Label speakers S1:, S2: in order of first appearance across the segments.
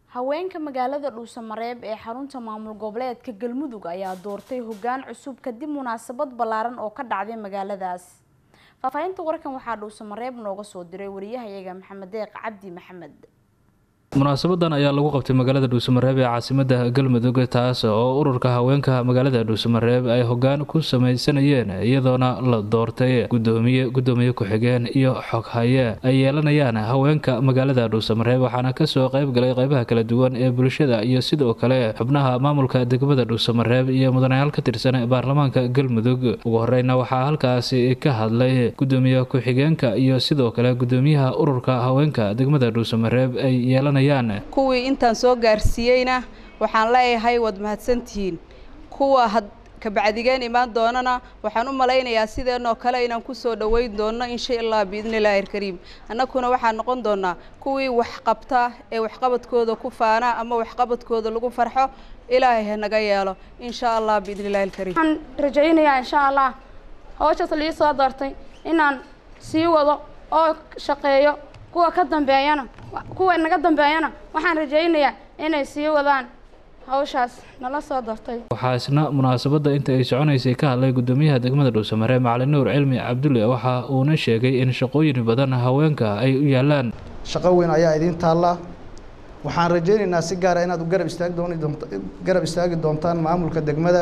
S1: haweenka magaalada dhuusamareeb ee xarunta maamul goboleedka galmudug ayaa doortay hoggaan cusub kadib munaasabad ballaaran oo ka dhacday magaaladaas faahfaahinta warkan waxaa dhuusamareeb nooga soo diray wariyahayaga maxamed deeq cabdi maxamed
S2: munaasabadan ayaa lagu qabtay magaalada dhuusamareeb ee caasimada galmudug taas oo ururka haweenka magaalada dhuusamareeb ay hogaan ku samaysanayeen iyadoona la doortay gudoomiye gudoomiye ku-xigeen iyo xoghaye ay yeelanayaan haweenka magaalada dhuusamareeb waxaana kasoo qayb galay qeybaha kala duwan ee bulshada iyo sidoo kale xubnaha maamulka degmada dhuusamareeb iyo mudanayaal ka tirsan baarlamaanka galmudug ugu horeyna waxaa halkaasi ka hadlay gudoomiye ku-xigeenka iyo sidoo kale gudoomiyaha ururka haweenka degmada dhuusamareeb ay yeelanayaan
S3: kuwii intaan soo gaarsiiyeyna waxaan leeyahay waad mahadsantihiin kuwa had kabacdigeen imaan doonana waxaan u malaynayaa sideenoo kale inaan kusoo dhoweyn doono insha allah biidni illaahi alkariim annaguna waxaan noqon doonaa kuwii wax qabta ee waxqabadkooda ku faana ama waxqabadkooda lagu farxo ilaahay ha naga yeelo insha allah biidni illahi alkariim
S4: waxaan rajaynayaa insha allah hawshaas lii soo doortay inaan sii wado oo shaqeeyo kuwa ka dambeeyana kuwa naga dambeeyana waxaan rajaynayaa inay sii wadaan hawshaas nala soo doortay
S2: waxaa isna munaasabadda inta ay soconaysay ka hadlay gudoomiyaha degmada dhuusamareeb macalin nuur cilmi cabdulle waxa uuna sheegay in shaqooyin badan haweenka ay u yaalaan
S5: shaqo weyn ayaa idiin taalla waxaan rajaynaynaa si gaara inaad u garab istaagi dooni doont garab istaagi doontaan maamulka degmada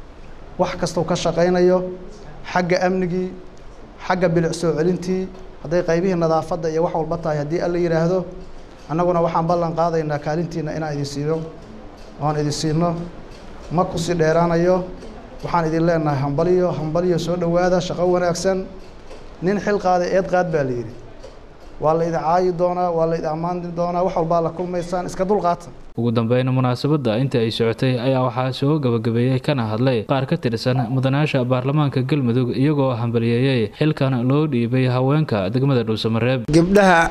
S5: wax kastau ka shaqaynayo xagga amnigii xagga bilic soo celintii hadday qaybihii nadaafadda iyo wax walba tahay haddii alla yidhaahdo annaguna waxaan ballan qaadaynaa kaalintiina inaan idin siiyo oan idin siino ma kusii dheeraanayo waxaan idin leenahay hambaliyo hambaliyo soo dhowaada shaqo wanaagsan nin xil qaaday eed qaad baa la yidhi waa la idin caayi doonaa waa la idin ammaani doonaa wax walbaa la kulmaysaan iska dulqaata
S2: ugu dambeyn munaasabadda inta ay socotay ayaa waxaa soo gabagabeeyey kana hadlay qaar ka tirsan mudanayaasha baarlamaanka galmudug iyagoo hambaliyeeyey xilkan loo dhiibay haweenka degmada dhuusamareeb
S6: gabdhaha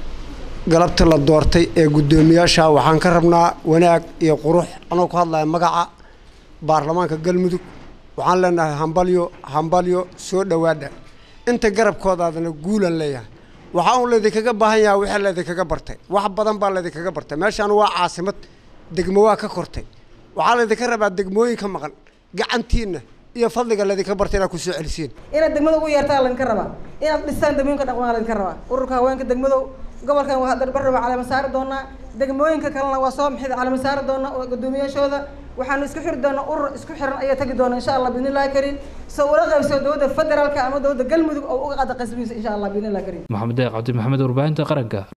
S6: galabta la doortay ee guddoomiyaasha waxaan ka rabnaa wanaag iyo qurux anoo ku hadlaya magaca baarlamaanka galmudug waxaan leenahay hambalyo hambalyo soo dhowaada inta garabkoodaadana guulan leeyahay waxaa un laydinkaga baahan yaha wixii laydinkaga bartay wax badan baa laydinkaga bartay meeshaan waa caasimad degmo waa ka kortay waxaa laydinka rabaa degmooyinka maqan gacantiinna iyo fadliga laydinka bartay inaad ku soo celisiin
S7: inaad degmada ugu yeertaa laydinka rabaa inaad dhistaan degmooyinka dhaqmaa laydinka rabaa ururka haweenka degmado gobolkan waa darbarra waa calama saari doonaa degmooyinka kalena waa soo maxida calama saari doonaa oo guddoomiyaashooda waxaanu isku xiri doonaa urur isku xiran ayaa tagi doona insha allah biidni illahi kariim soo ula qaybsoo dowladda federaalka ama dowladda galmudug oo uga qaada qasbihiisa insha allah biidni illahi kariim
S2: maxamed deeq cabdi maxamed warbaahinta qaranka